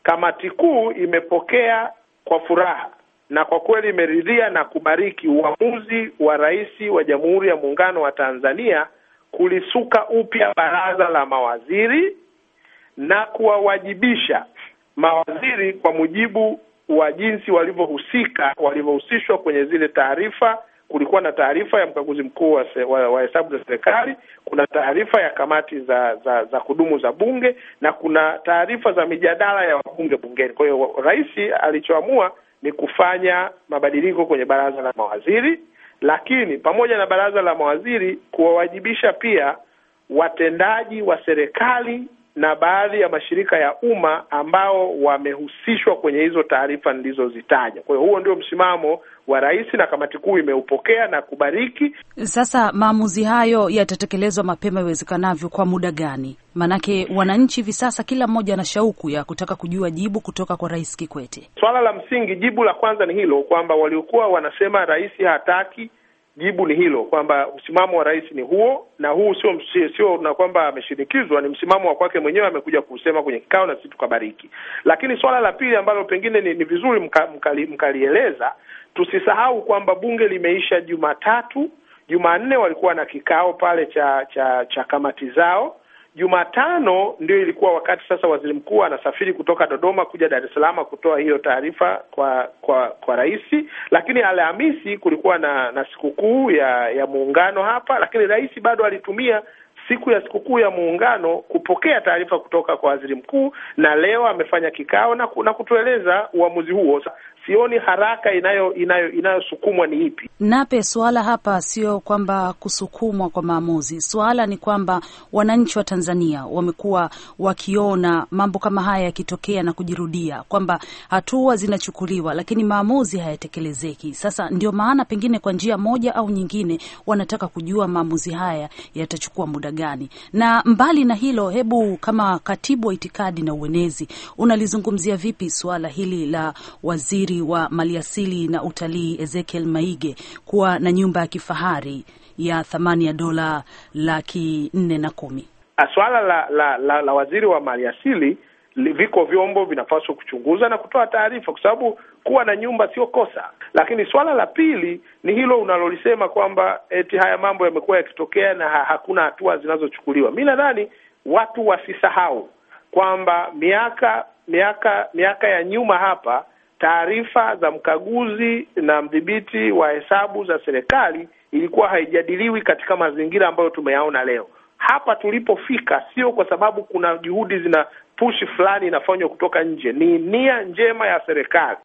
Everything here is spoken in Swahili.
kamati kuu imepokea kwa furaha na kwa kweli imeridhia na kubariki uamuzi wa Rais wa Jamhuri ya Muungano wa Tanzania kulisuka upya baraza la mawaziri na kuwawajibisha mawaziri kwa mujibu wa jinsi walivyohusika walivyohusishwa kwenye zile taarifa. Kulikuwa na taarifa ya mkaguzi mkuu wa, wa, wa hesabu za serikali, kuna taarifa ya kamati za za za kudumu za bunge na kuna taarifa za mijadala ya wabunge bungeni. Kwa hiyo rais alichoamua ni kufanya mabadiliko kwenye baraza la mawaziri, lakini pamoja na baraza la mawaziri kuwawajibisha pia watendaji wa serikali na baadhi ya mashirika ya umma ambao wamehusishwa kwenye hizo taarifa nilizozitaja. Kwa hiyo huo ndio msimamo wa rais na kamati kuu imeupokea na kubariki. Sasa maamuzi hayo yatatekelezwa mapema iwezekanavyo. Kwa muda gani? Maanake wananchi hivi sasa kila mmoja ana shauku ya kutaka kujua jibu kutoka kwa Rais Kikwete. Swala la msingi, jibu la kwanza ni hilo kwamba waliokuwa wanasema rais hataki jibu ni hilo kwamba msimamo wa rais ni huo, na huu sio sio na kwamba ameshinikizwa, ni msimamo wa kwake mwenyewe, amekuja kusema kwenye kikao na sisi tukabariki. Lakini swala la pili ambalo pengine ni, ni vizuri mka, mkali, mkalieleza, tusisahau kwamba bunge limeisha Jumatatu. Jumanne walikuwa na kikao pale cha cha cha kamati zao. Jumatano ndio ilikuwa wakati sasa waziri mkuu anasafiri kutoka Dodoma kuja Dar es Salaam kutoa hiyo taarifa kwa kwa kwa rais. Lakini Alhamisi kulikuwa na na sikukuu ya ya muungano hapa, lakini rais bado alitumia siku ya sikukuu ya muungano kupokea taarifa kutoka kwa waziri mkuu, na leo amefanya kikao na, na kutueleza uamuzi huo. Sioni haraka inayo inayo inayosukumwa ni ipi. Nape, suala hapa sio kwamba kusukumwa kwa maamuzi. Suala ni kwamba wananchi wa Tanzania wamekuwa wakiona mambo kama haya yakitokea na kujirudia, kwamba hatua zinachukuliwa lakini maamuzi hayatekelezeki. Sasa ndio maana pengine kwa njia moja au nyingine wanataka kujua maamuzi haya yatachukua muda gani. Na mbali na hilo, hebu kama katibu wa itikadi na uenezi unalizungumzia vipi suala hili la waziri wa maliasili na utalii Ezekiel Maige kuwa na nyumba ya kifahari ya thamani ya dola laki nne na kumi. Swala la, la, la, la waziri wa maliasili viko vyombo vinapaswa kuchunguza na kutoa taarifa, kwa sababu kuwa na nyumba sio kosa. Lakini swala la pili ni hilo unalolisema kwamba eti haya mambo yamekuwa yakitokea na ha hakuna hatua zinazochukuliwa. Mi nadhani watu wasisahau kwamba miaka miaka miaka ya nyuma hapa taarifa za mkaguzi na mdhibiti wa hesabu za serikali ilikuwa haijadiliwi katika mazingira ambayo tumeyaona leo. Hapa tulipofika sio kwa sababu kuna juhudi zina pushi fulani inafanywa kutoka nje, ni nia njema ya serikali